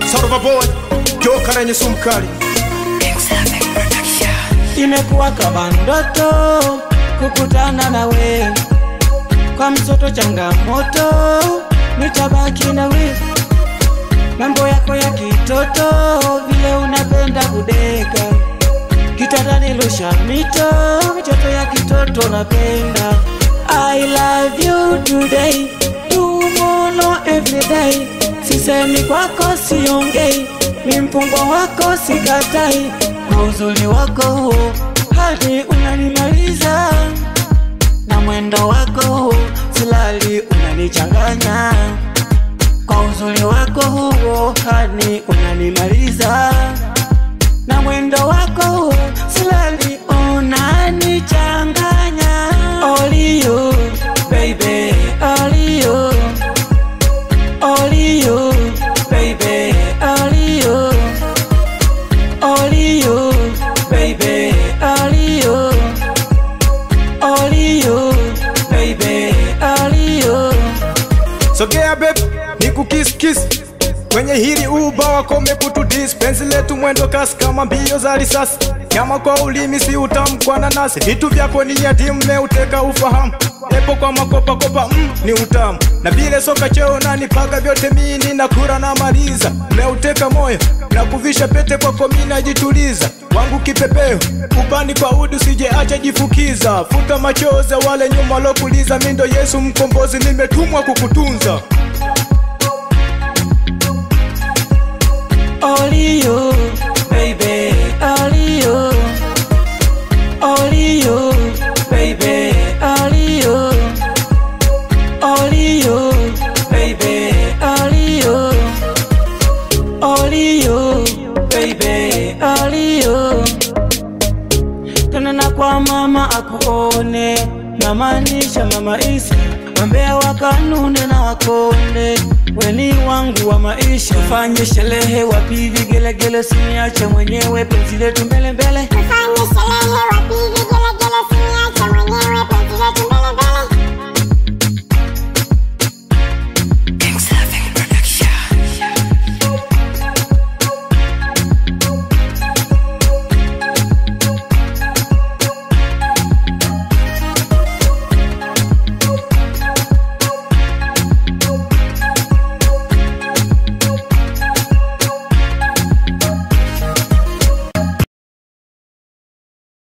Sarva boy joka lenye sumu kali imekuwa kama ndoto kukutana na we kwa msoto changamoto nitabaki na we mambo yako ya kitoto vile unapenda kudeka kitandani lusha mito mitoto ya kitoto napenda I love you today tomorrow every day sisemi kwako siongei mi mpungo wako sikatai na uzuri wako huo hadi unanimaliza na mwendo wako huo silali unanichanganya kwa uzuri wako huo hadi unanimaliza na mwendo wako huo silali unanichanganya Only you, baby, only you, only you, baby, only you, only you, baby, only you, only you, baby, only you. sogea babe nikukiskis kwenye hili uba wakome kutudis penzi letu mwendo kasi kama mbio za risasi nyama kwa ulimi si utamu kwa nanasi vitu vyako ni yatimu meuteka ufahamu epo kwa makopakopa mm, ni utamu na vile soka cheo nanipaga vyote mini na kura na maliza meuteka moyo na kuvisha pete kwako mi najituliza wangu kipepeo upani kwa udu sije acha jifukiza futa machozi ya wale nyuma lokuliza mindo yesu mkombozi nimetumwa kukutunza Only you, baby, only you, only you, baby, only you, only you, baby, only you, only you, baby, only you. Tena kwa mama akuone, namaanisha mama Isa, wambea wakanune na wakonde, weni wangu wa maisha, fanye sherehe wapi vigelegele, siniache mwenyewe penzi letu mbele mbele. Tufanye sherehe wapige gelegele, siniache mwenyewe penzi letu mbele